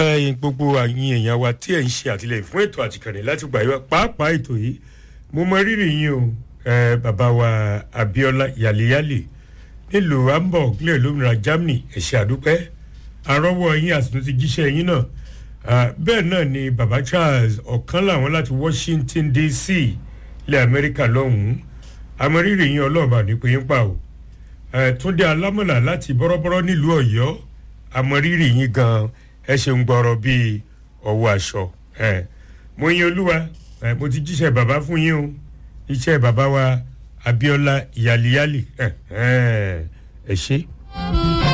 ẹyin gbogbo àyìn èèyàn wa tí ẹ̀ ń ṣe àtìlẹyìn fún ètò àtìkànnì láti gbà yíwá pàápàá ètò yìí mo mọ rírì yín o ẹ bàbá wa abiola yàlẹ́yàlẹ́ nílùú hamburg nílẹ̀ lómìnira germany ẹ̀ṣẹ̀ àdúpẹ́ àrọ́wọ́ yín àtúntò ti jíṣẹ́ yín náà bẹ́ẹ̀ náà ni baba charles ọ̀kan làwọn láti washington dc ilẹ̀ amẹ́ríkà lọ́hùn-ún amẹ́rírì yín ọlọ́ọ̀bà ní pé yín pa o túndé alámọ̀là láti bọ́rọ́bọ́rọ́ nílùú ọ̀yọ́ amẹ́rírì yín gan ẹ ṣe ń gbọ́rọ̀ bíi ọwọ́ aṣọ mo yin olúwa mo ti jíṣẹ́ bàbá fún yín o iṣẹ́ bàbá wa abiola ìyàlíyàlì ẹ ṣe.